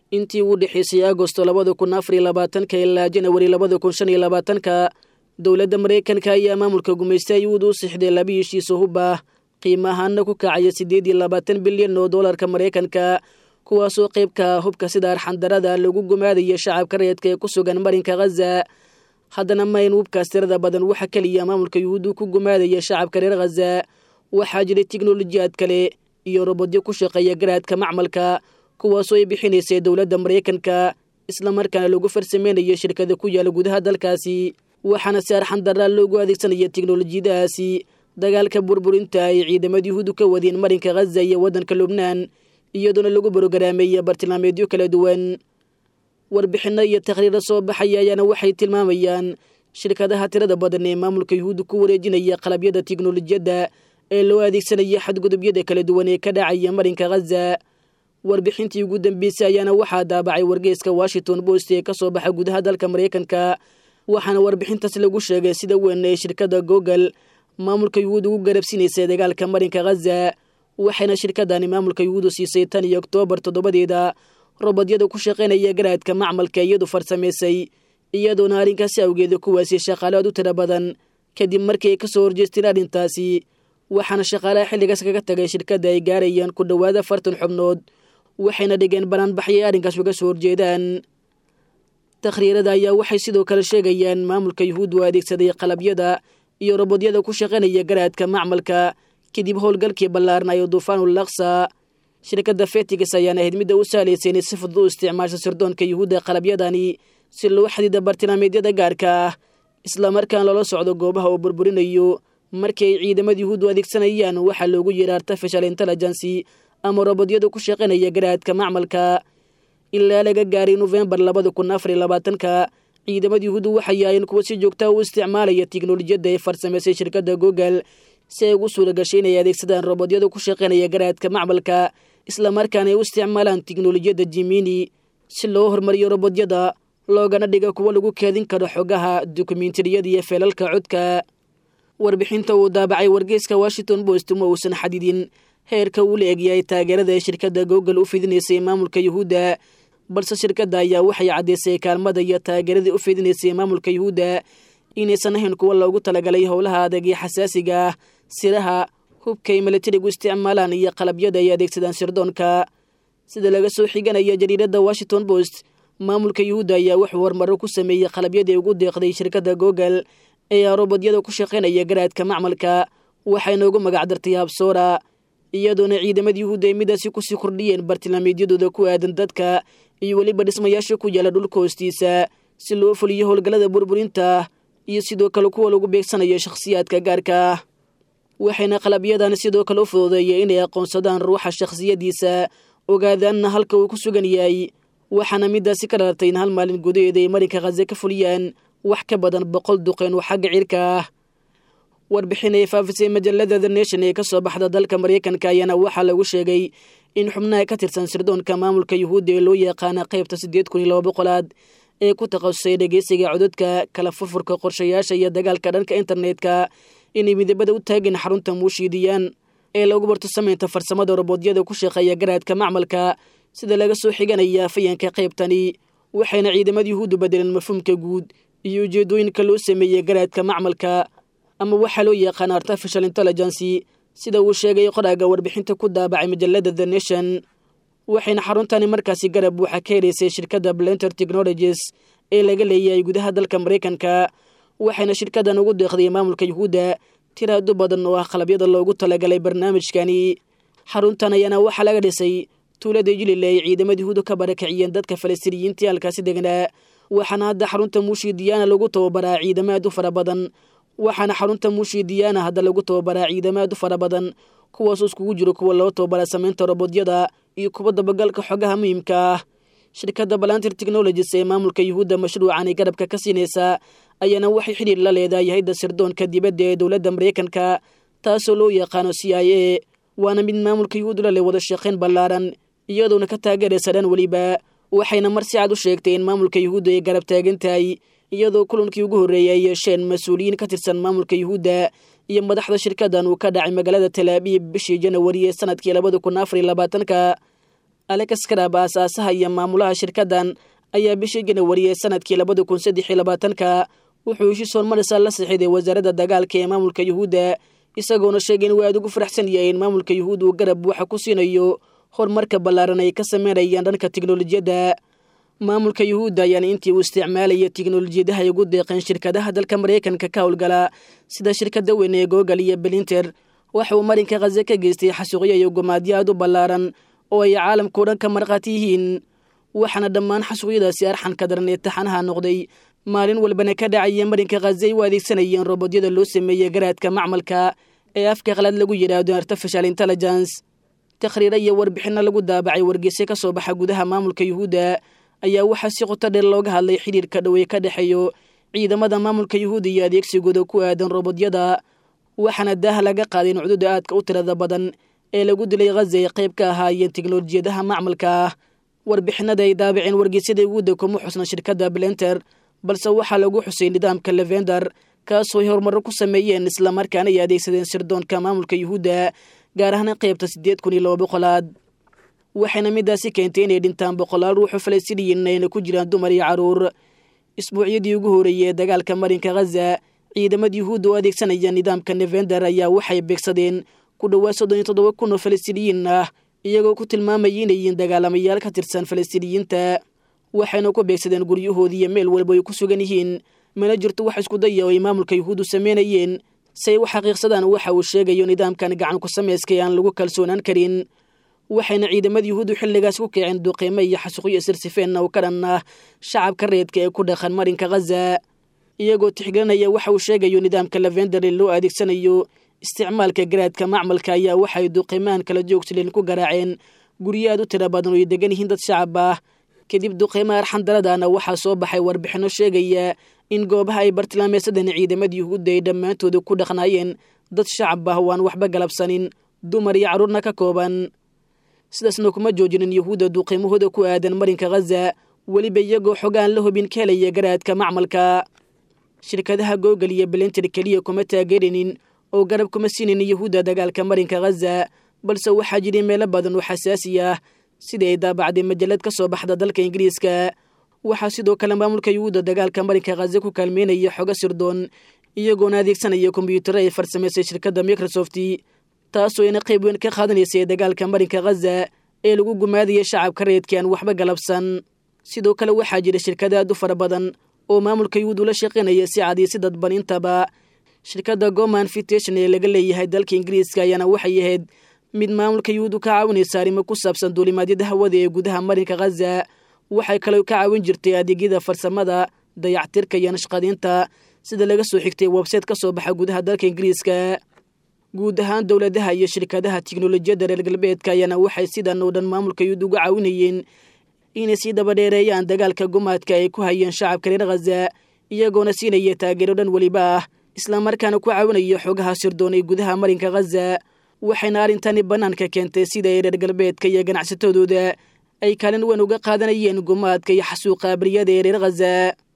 intii ugu dhexaysay agosto labada kun afar iyo labaatanka ilaa janawari labada kun shan iyo labaatanka dowladda maraykanka ayaa maamulka gumaysta yuhuud u sixday laba heshiiso hub ah qiimo ahaana ku kacaya siddeed iyo labaatan bilyan oo doolarka maraykanka kuwaasoo qaybka hubka sida arxandarada lagu gumaadaya shacabka rayadka ee ku sugan marinka khaza haddana mayn hubkaas tirada badan waxa keliya maamulka yuhuuddu ku gumaadaya shacabka reer khaza waxaa jiray tiknolojiyaad kale iyo robodyo ku shaqeeya garaadka macmalka kuwaasoo ay bixinaysay dowladda maraykanka islamarkaana lagu farsameynayo shirkada ku yaala gudaha dalkaasi waxaana si arxandaraa loogu adeegsanaya tiknolojiyadahaasi dagaalka burburinta ay ciidamada yuhuuddu ka wadeen marinka khaza iyo waddanka lubnaan iyadoona lagu borogaraamaya bartilmaameedyo kala duwan warbixinno iyo takhriiro soo baxaya ayaana waxay tilmaamayaan shirkadaha tirada badan ee maamulka yuhuudda ku wareejinaya qalabyada tiknolojiyadda ee loo adeegsanaya xadgudubyada kala duwan ee ka dhacaya marinka khaza warbixintii ugu dambeysay ayaana waxaa daabacay wargeyska washington post ee ka soo baxa gudaha dalka maraykanka waxaana warbixintaas lagu sheegay sida weyn ee shirkadda google maamulka yuhuud ugu garabsiinaysay dagaalka marinka khaza waxayna shirkadani maamulka yuhuudu siisay tan iyo oktoobar toddobadeeda robodyada ku shaqaynaya garaadka macmalka iyadu farsamaysay iyadoona arrinkaasi awgeeda kuwaasi shaqaalaad u tira badan kadib markii ay ka soo horjeesteen arrintaasi waxaana shaqaalaha xilligaas kaga tagay shirkadda ay gaarayaan ku dhowaada afartan xubnood waxayna dhigeen banaanbaxyay arrinkaas uga soo horjeedaan takhriirada ayaa waxay sidoo kale sheegayaan maamulka yuhuuddu adeegsaday qalabyada iyo robodyada ku shaqaynaya garaadka macmalka kadib howlgalkii ballaarnayo duufaanul laksa shirkadda fetigas ayaana ahayd midda u sahlaysay inay si fudud u isticmaasho sirdoonka yuhuudda qalabyadani si loo xadiida bartilmaameedyada gaarka ah islamarkaan loola socdo goobaha uu burburinayo markii ay ciidamada yuhuuddu adeegsanayaan waxaa loogu yeera artificial intelligency ama robodyada ku shaqaynaya garaadka macmalka ilaa laga gaaray nofembar labada kun afar iyo labaatanka ciidamada yuhuuddu waxay yaayeen kuwa si joogtaa u isticmaalaya tiknolojiyadda ay farsamaysay shirkadda google si ay ugu suura gashay inay adeegsadaan robodyada ku shaqaynaya garaadka macmalka islamarkaana ay u isticmaalaan tiknolojiyadda jimini si loo hormariyo robodyada loogana dhiga kuwo lagu keedin karo xogaha dokumentariyada iyo feelalka codka warbixinta uu daabacay wargeyska washington post ma uusan xadidin heerka uu la egyahay taageerada ee shirkadda google u fidinaysay maamulka yuhuudda balse shirkadda ayaa waxay caddaysay kaalmada iyo taageeradii u fidinaysay maamulka yuhuudda inaysan ahayn kuwa loogu talagalay howlaha adag iyo xasaasiga ah siraha hubkay milatarigu isticmaalaan iyo qalabyada ay adeegsadaan sirdoonka sida laga soo xiganaya jariiradda washington post maamulka yuhuudda ayaa wuxuu horumaro ku sameeyey qalabyadii ugu deeqday shirkadda google ee robodyada ku shaqaynaya garaadka macmalka waxayna ugu magacdartay habsoora iyadoona ciidamada yuhuudda ay midaasi kusii kordhiyeen bartilmaameedyadooda ku aadan dadka iyo weliba dhismayaasha ku yaala dhulka hoostiisa si loo fuliyo howlgallada burburinta iyo sidoo kale kuwa lagu beegsanayo shakhsiyaadka gaarka ah waxayna qalabyadan sidoo kale u fududeeyay inay aqoonsadaan ruuxa shakhsiyadiisa ogaadaanna halka uu ku sugan yahay waxaana midaasi ka dhalatay in hal maalin gudaheeda ay marinka khaze ka fuliyaan wax ka badan boqol duqeen oo xagga cirka ah warbixin ay faafisay majallada the nation ee ka soo baxda dalka maraykanka ayaana waxaa lagu sheegay in xubnaha ka tirsan sirdoonka maamulka yuhuudda ee loo yaqaana qaybta siddeed kun iyo laba boqolaad ee ku takhasusay dhegeysiga cododka kala furfurka qorshayaasha iyo dagaalka dhanka internetka inay midabada u taageen xarunta muushiidiyaan ee lagu barto samaynta farsamada robodyada ku shaqeeya garaadka macmalka sida laga soo xiganaya fayanka qaybtani waxayna ciidamada yuhuuddu bedeleen mafhuumka guud iyo ujeedooyinka loo sameeyey garaadka macmalka ama waxaa loo yaqaana artificial intelligency sida uu sheegay qoraaga warbixinta ku daabacay majallada the nation waxayna xaruntani markaasi garab buuxa ka helaysay shirkadda blenter technologies ee laga leeyahay gudaha dalka maraykanka waxayna shirkaddan ugu deeqday maamulka yuhuudda tiraado badan oo ah qalabyada loogu talagalay barnaamijkani xaruntan ayaana waxaa laga dhisay tuulada jilile ay ciidamada yuhuudu ka barakiciyeen dadka falastiiniyiintii halkaasi degnaa waxaana hadda xarunta muushidiyaana lagu tababaraa ciidamo aad u fara badan waxaana xarunta muushidiyaana hadda lagu tababaraa ciidamo aad u fara badan kuwaasoo iskugu jiro kuwa loo tababara samaynta robodyada iyo kuwa dabagalka xogaha muhiimka ah shirkadda balantir technologies ee maamulka yuhuudda mashruucanay garabka ka siinaysaa ayaana waxay xidhiir la leedahay hayadda sirdoonka dibadda ee dowladda maraykanka taasoo loo yaqaano c i a waana mid maamulka yuhuuddu la leh wada shaqayn ballaaran iyadoona ka taageeraysa dhan weliba waxayna mar si cad u sheegtay in maamulka yuhuudda ay garab taagan tahay iyadoo kulankii ugu horreeyay ay yeesheen mas-uuliyiin ka tirsan maamulka yuhuudda iyo madaxda shirkaddan uu ka dhacay magaalada talaabiib bishii janawari ee sanadkii labada kun afar iyo labaatanka alex karab aasaasaha iyo maamulaha shirkaddan ayaa bishii janawari ee sanadkii labada kun saddex iyo labaatanka wuxuu heshiis hormarisa la sixiday wasaaradda dagaalka ee maamulka yuhuudda isagoona sheegay in waa aad ugu faraxsan yahay in maamulka yuhuud uu garab waxa ku siinayo horumarka ballaaran ay ka sameynayaan dhanka tiknolojiyadda maamulka yuhuudda ayaana intii uu isticmaalaya tiknolojiyadaha ay ugu deeqeen shirkadaha dalka maraykanka ka howlgala sida shirkadda weyn ee google iyo belinter waxa uu marinka khaze ka geystay xasuuqyo iyo gumaadyo aad u ballaaran oo ay caalamkao dhan ka markhaati yihiin waxaana dhammaan xasuuqyadaasi arxanka daran ee taxanaha noqday maalin walbana ka dhacaya marinka khaze ay u adeegsanayeen robodyada loo sameeyey garaadka macmalka ee afka qalad lagu yidhaahdo artificial intelligence takhriiro iyo warbixinno lagu daabacay wargeyse ka soo baxa gudaha maamulka yuhuudda ayaa waxaa si qoto dheer looga hadlay xidhiirka dhowey ka dhexeeyo ciidamada maamulka yuhuudda iyo adeegsigooda ku aadan robodyada waxaana daaha laga qaaday in cududa aadka u tirada badan ee lagu dilay khaza ay qayb ka ahaayeen teknolojiyadaha macmalka ah warbixinada ay daabaceen wargeysyada yuhuudda kuma xusna shirkadda blenter balse waxaa lagu xusay nidaamka levender kaasoo ay horumarro ku sameeyeen islamarkaana ay adeegsadeen sirdoonka maamulka yuhuudda gaar ahaan qaybta siddeed kun iyo laba boqolaad waxayna midaasi keentay inay dhintaan boqolaal ruuxu falastiiniyiin ayna ku jiraan dumar iyo carruur isbuucyadii ugu horreeyey ee dagaalka marinka khaza ciidamada yuhuudda oo adeegsanaya nidaamka nevender ayaa waxay beegsadeen ku dhowaad soddon iyo toddoba kun oo falastiiniyiin ah iyagoo ku tilmaamayay inay yihiin dagaalamayaal ka tirsan falastiiniyiinta waxayna ku beegsadeen guryahoodii iyo meel walba ay ku sugan yihiin mana jirto wax isku daya oo ay maamulka yuhuuddu sameynayeen si ay u xaqiiqsadaan waxa uu sheegayo nidaamkan gacan ku samayskay aan lagu kalsoonaan karin waxayna ciidamada yuhuuddu xilligaas ku kaceen duqiimo iyo xasuuqyo sirsifeen oo ka dhan ah shacabka reedka ee ku dhaqan marinka khaza iyagoo tixgelinaya waxa uu sheegayo nidaamka lavender ee loo adeegsanayo isticmaalka garaadka macmalka ayaa waxay duqiimahan kala joogsaleen ku garaaceen guryo aad u tira badan oo ay degan yihiin dad shacab ah kadib duqiimaha arxandaradana waxaa soo baxay warbixinno sheegaya in goobaha ay bartilmaameedsadeen ciidamada yuhuudda ay dhammaantooda ku dhaqnaayeen dad shacab ah waan waxba galabsanin dumar iyo carruurna ka kooban sidaasna kuma joojinin yuhuudda duqiimahooda ku aadan marinka khaza weliba iyagoo xogaan la hubin ka helaya garaadka macmalka shirkadaha google iyo belinter keliya kuma taageerinin oo garab kuma siinin yuhuudda dagaalka marinka khaza balse waxaa jiray meelo badan oo xasaasi ah sidii ay daabacday majalad ka soo baxda dalka ingiriiska waxaa sidoo kale maamulka yuhuudda dagaalka marinka khaza ku kaalmeynaya xogo sirdoon iyagoona adeegsanaya kombyuutaro ay farsamaysay shirkadda microsoft taasoo ina qayb weyn ka qaadanaysay dagaalka marinka khaza ee lagu gumaadaya shacabka reedka aan waxba galabsan sidoo kale waxaa jira shirkada aad u fara badan oo maamulka yuhuud ula shaqaynaya si cad iyo si dadban intaba shirkadda goman fitation ee laga leeyahay dalka ingiriiska ayaana waxay ahayd mid maamulka yuhuud u ka caawinaysa arrimo ku saabsan duulimaadyada hawada ee gudaha marinka khaza waxay kaloo ka caawin jirtay adeegyada farsamada dayactirka iyo nashqadiinta sida laga soo xigtay websayte ka soo baxa gudaha dalka ingiriiska guud ahaan dowladaha iyo shirkadaha tiknolojiyadda reer galbeedka ayaana waxay sidan oo dhan maamulka yuhuud uga caawinayeen inay sii dabadheereeyaan dagaalka gumaadka ay ku hayeen shacabka reer khaza iyagoona siinaya taageero dhan weliba ah islamarkaana ku caawinaya xogaha sirdoon ee gudaha marinka khaza waxayna arrintani bannaanka keentay sida ay reer galbeedka iyo ganacsatadooda ay kaalin weyn uga qaadanayeen gumaadka iyo xasuuqa abriyada ee reer khaza